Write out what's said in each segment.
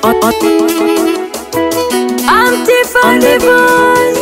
on, on, I'm Tiffany Voice.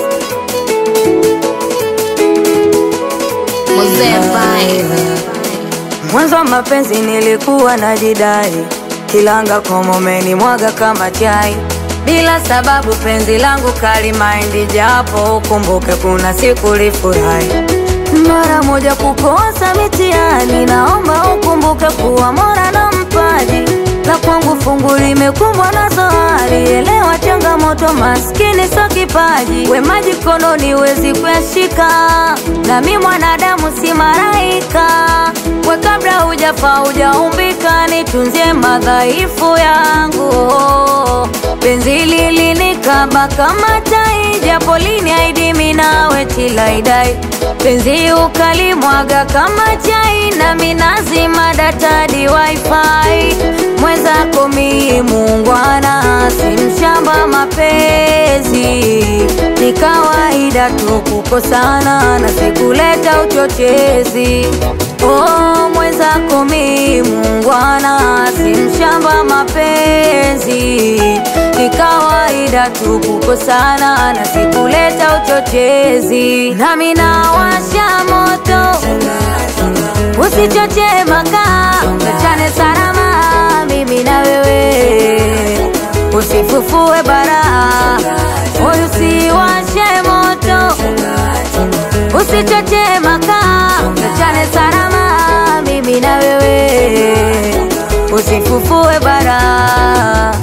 Mzee Vibe. Mwanzo wa mapenzi nilikuwa najidai, kilanga komomeni mwaga kama chai, bila sababu penzi langu kali maindi, japo ukumbuke kuna siku lifurahi mara moja kukosa mitihani, naomba ukumbuke kuwa mora na mpaji la kwangu fungu limekumbwa na zohari. Elewa changamoto, maskini so kipaji, we maji kononi wezi kuyashika, nami mwanadamu si maraika. We kabla hujafa hujaumbika, nitunzie madhaifu yangu. Penzi lilinikaba kama tai, japo liniahidi mimi nawe tilaidai penzi ukalimwaga kama chai, nami nazima data di wifi. Mwenzako mi muungwana, si mshamba mapenzi, ni kawaida tu kukosana na sikuleta uchochezi. Oh, mwenzako mi muungwana, si mshamba mapenzi, ni kawaida tu kukosana na sikuleta uchochezi. Nami nawasha moto, usichoche makaa, tuachane salama, mimi na wewe, usifufue bara, moyo usiwashe moto, usichoche makaa, tuachane salama, mimi na wewe, usifufue bara.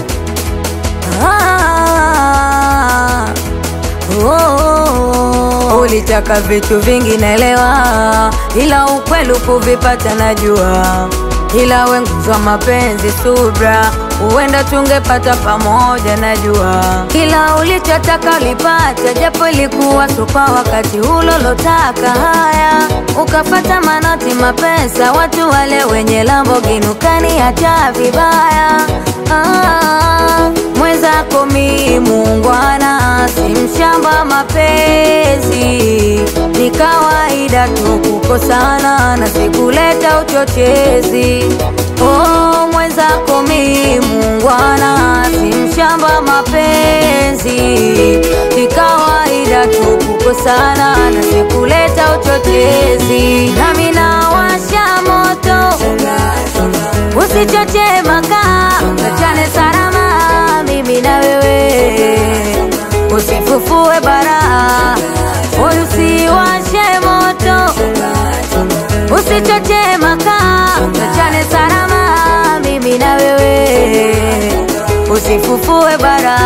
Ah, oh, oh. Ulitaka vitu vingi naelewa, ila ukweli kuvipata najua, ila wenguzwa mapenzi subra, huenda tungepata pamoja najua, kila ulichotaka ulipata, japo ilikuwa tu kwa wakati ulolotaka. Haya, ukafata manoti mapesa, watu wale wenye Lamborghini ukaniacha vibaya. Ah, mwenzako mi muungwana, si mshamba mapenzi, ni kawaida tu kukosana na sikuleta uchochezi. Oh, mwenzako mi muungwana, si mshamba mapenzi, ni kawaida tu kukosana na sikuleta uchochezi. Nami nawasha moto, usichoche makaa, tuachane salama, mimi na wewe, usifufue bara, moyo usiwashe moto, usichoche makaa, tuachane salama, mimi na wewe, usifufue bara.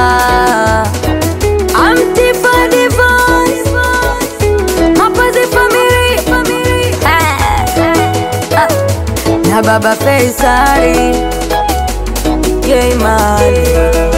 I'm Tiffany Voice, mapenzi family, Eh, ah, na baba Faisali, yeah man.